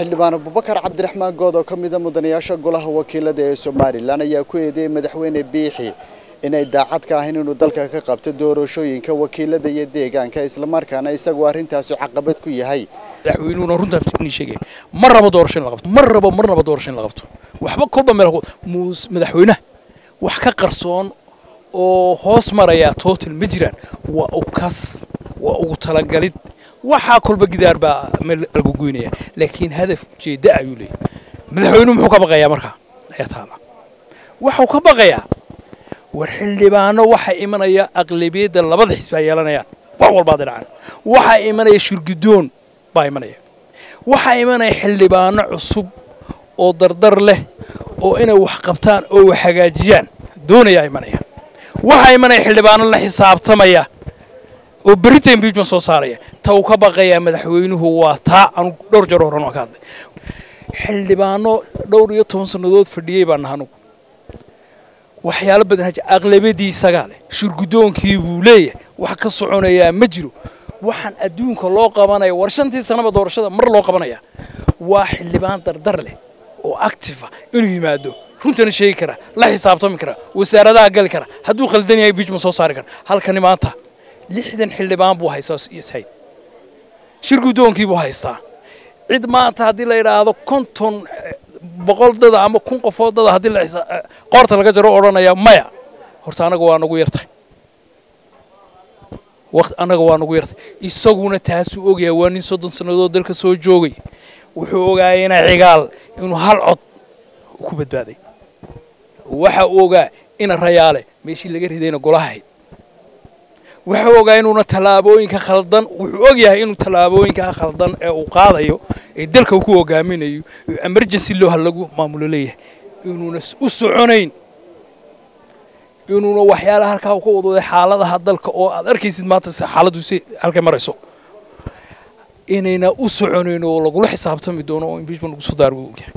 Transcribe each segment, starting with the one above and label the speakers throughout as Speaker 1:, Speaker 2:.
Speaker 1: xildhibaan abubakar cabdiraxmaan good oo ka mida mudanayaasha golaha wakiilada ee somalilan ayaa ku eedeeyey madaxweyne biixi inay daacad ka ahayn inuu dalka ka qabto doorashooyinka wakiilada iyo deegaanka islamarkaana isagu arrintaasi caqabad ku yahay
Speaker 2: madaxweynuhuna runtaa inii sheegaya ma rabo doorasho in la qabto ma rabo marnaba doorasho in la qabto waxba kolba meel muus madaxweynaha wax ka qarsoon oo hoos maraya total ma jiraan waa u kas waa ugu talagalid waxaa kolba gidaar baa meel lagu goynaya laakiin hadaf ujeedda ayuu leeyahy madaxweynuhu muxuu ka baqayaa markaa ayaa taala waxuu ka baqayaa war xildhibaano waxaa imanaya aqlabiyadda labada xisbi ay yeelanayaan wax walbaa dhinacan waxaa imanaya shirgudoon baa imanaya waxaa imanaya xildhibaano cusub oo dardar leh oo inay wax qabtaan oo wax hagaajiyaan doonayaa imanaya waxaa imanaya xildhibaano la xisaabtamaya oo berita impeachment soo saaraya ta uu ka baqayaa madaxweynuhu waa taa anu dhowr jeer horan waan ka hadlay xildhibaano dhowr iyo toban sannadood fadhiyey baan naha anugu waxyaalo badan haji aqlabiyadii isagaa leh shirgudoonkii buu leeyahay wax ka soconayaa ma jiro waxaan adduunka loo qabanaya war shantii sanaba doorashada mar loo qabanaya waa xildhibaan dardar leh oo active ah inuu yimaado runtana sheegi kara la xisaabtami kara wasaaradaha gali kara hadduu khaldan yahay impeachment soo saari kara halkani maanta lixdan xildhibaan buu haystaa ishayd shir guddoonkii buu haystaa cid maanta haddii la yidhaahdo konton boqol dada ama kun qofood dada haddii la qoorta laga jaro odhanaya maya horta anaga waa nagu yartay waqti annaga waa nagu yartay isaguna taasuu ogyahay waa nin soddon sannadood dalka soo joogay wuxuu ogaayay ina cigaal inuu hal cod ku badbaaday waxa uu ogaa ina rayaale meeshii laga ridayna golahahayd wuxuu ogaa inuuna tallaabooyinka khaldan wuxuu og yahay inuu tallaabooyinka khaldan ee uu qaadayo ee dalka uu ku hogaaminayo emergency looha lagu maamulo leeyahay inuuna u soconayn inuuna waxyaalaha halkaa uu ka wadwaday xaaladaha dalka oo aad arkaysid maanta xaaladdu si halkay marayso inayna u soconayn oo lagula xisaabtami doono oo impeachment lagu soo daaro buu ogyahay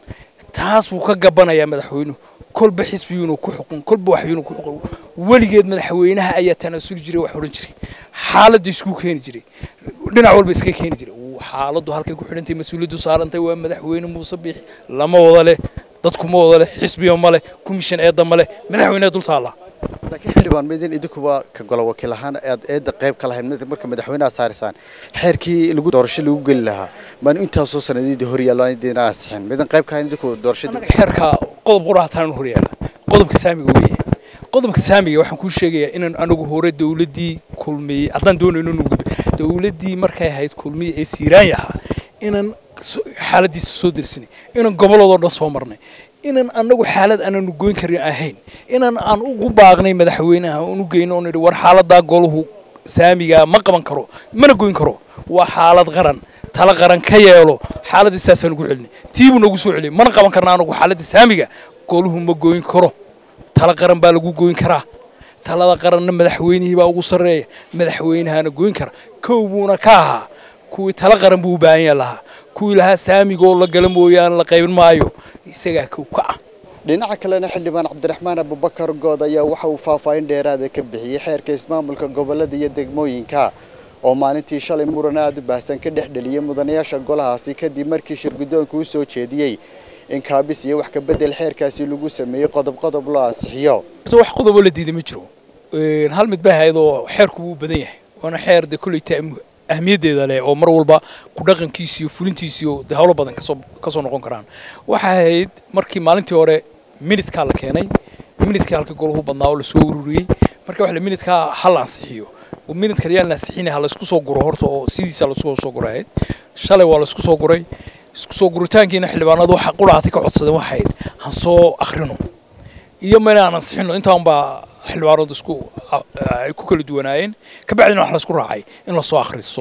Speaker 2: taas wuu ka gabanayaa madaxweynuhu kolba xisbiyuunu ku xukun kolba waxyuunu ku xukun weligeed madaxweynaha ayaa tanaasuli jiray wax odhan jiray xaaladda isku keeni jiray dhinac walba iska keeni jiray xaaladdu halkay ku xidhantay mas-uuliyaddu saarantay waa madaxweyne muuse biixi lama wada leh dadku ma wada leh xisbiya ma leh commission eedda ma leh madaxweyneha dul taallaa
Speaker 1: laakiin xildhibaan midin idinkuba ka golo wakiil ahaan aad eedda qayb ka lahayn marka madaxweynaha saarisaan xeerkii lagu doorasho lagu geli lahaa maanu intaasoo sanadiidii hor yaallo aan idin ansixin midan qayb ka hayn idinku doorashadii
Speaker 2: xeerka qodob qurahataan hor yaala qodobka saamiga weeye qodobka saamiga waxaan kuu sheegayaa inaan anagu hore dawladdii kulmiyey haddaan doonayno inuu gudbo dawladdii markay ahayd kulmiye ee siiraanya ahaa inaan xaaladiisa soo dirsinay inaan gobolladoo dhan soo marnay inaan anagu xaalad aananu goyn karin ahayn inaan aan ugu baaqnay madaxweynaha aan u geyno oo nidhi war xaaladaa goluhu saamigaa ma qaban karo mana goyn karo waa xaalad qaran tala qaran ka yeelo xaaladda saasaan ugu celinay tiibuu nagu soo celiyay mana qaban karna anagu xaaladda saamiga goluhu ma goyn karo tala qaran baa lagu goyn karaa talada qaranna madaxweynihii baa ugu sarreeya madaxweynahana goyn kara kow buuna ka ahaa kuwii tala qaran buu u baahan yaha lahaa kuwii lahaa saamigoo la gala mooyaane la qaybin maayo isagaa kow ka ah
Speaker 1: dhinaca kalena xildhibaan cabdiraxmaan abubakar good ayaa waxa uu faahfaahin dheeraada ka bixiyey xeerka ismaamulka gobolada iyo degmooyinka oo maalintii shalay muran aada u baahsan ka dhex dheliyay mudanayaasha golahaasi kadib markii shirguddoonku u soo jeediyey in kaabis iyo wax ka bedel xeerkaasi lagu sameeyey qodob qodob loo ansixiyo
Speaker 2: wax qodoboo la diiday ma jiro hal mid bay ahayd oo xeerku wuu badan yahay waana xeer de kolleyta ahmiyaddeeda leh oo mar walba ku dhaqankiisi iyo fulintiisi iyo de howlo badan kasoo kasoo noqon karaan waxay ahayd markii maalintii hore minidkaa la keenay minidkii halka golahu badnaa oo lasoo ururiyey marka waxa minidkaa ha la ansixiyo minidka yaan la ansixinay ha laysku soo guro horta oo sidiisa laisku soo guray ahayd shalay waa laisku soo guray isku soo guritaankiina xildhibaanadu waxa quraatay ka codsadeen waxayd han soo akhrino iyo ma inaan ansixino intaan baa xildhibaanadu isku ay ku kala duwanaayeen kabacdina wax laisku raacay in lasoo akhriso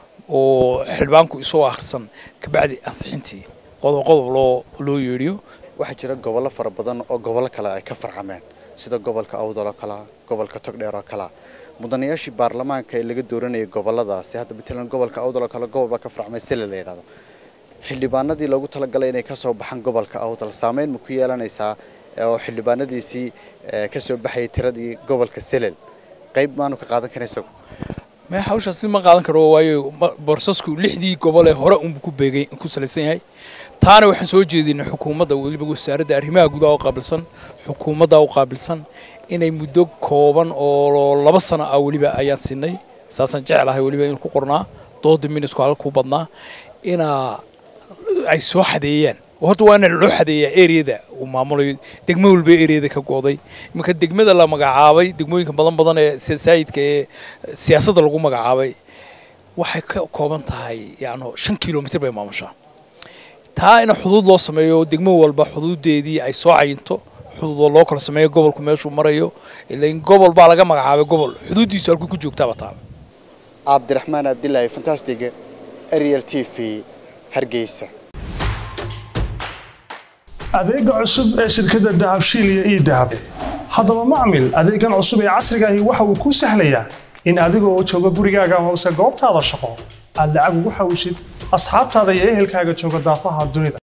Speaker 2: oo xildhibaanku isoo akhrisan kabacdi ansixintii qodob qodob loo loo yeedhiyo
Speaker 1: waxaa jira gobollo fara badan oo gobollo kale ay ka farcameen sida gobolka awdal oo kalea gobolka togdheer oo kalea mudanayaashii baarlamaanka ee laga dooranayay gobolladaasi hadda matalan gobolka awdal oo kale gobol baa ka farcmay sile la yidhahdo xildhibaanadii loogu talagalay inay kasoo baxaan gobolka awdal saameyn ma ku yeelanaysaa oo xildhibaanadiisii kasoo baxayay tiradii gobolka selel qayb maanu ka qaadan karin isagu
Speaker 2: me hawshaasi ma qaadan karo waayo borsasku lixdii gobol ee hore unbu ku beegay ku salaysan yahay taana waxaan soo jeedinay xukuumadda weliba wasaaradda arrimaha gudaha u qaabilsan xukuumadda u qaabilsan inay muddo kooban oo laba sano ah weliba ayaan siinay saasaan jeclahay weliba in ku qornaa dooda minutku halka ku badnaa inaa ay soo xadeeyaan horta waa in loo xadeeyaa ereyada uu maamulayo degmo walba ereyada ka go'day iminka degmada la magacaabay degmooyinka badan badan ee saayidka ee siyaasadda lagu magacaabay waxay ka kooban tahay yani shan kilomitr bay maamushaa taa in xuduud loo sameeyo degmo walba xuduudeedii ay soo cayinto xuduudoo loo kala sameeyo gobolku meeshuu marayo ilain gobol baa laga magacaabay gobol xuduuddiisu halkuu ku joogtaaba taala
Speaker 1: cabdiraxmaan abdilaahi fantastig ariel t v hargeysa
Speaker 3: adeega cusub ee shirkadda dahabshiil iyo ii dahab haddaba macmil adeegan cusub ee casriga ahi waxa uu kuu sahlayaa in adigoo jooga gurigaaga hoose goobtaada shaqo aad lacag ugu xawshid asxaabtaada iyo ehelkaaga jooga daafaha dunida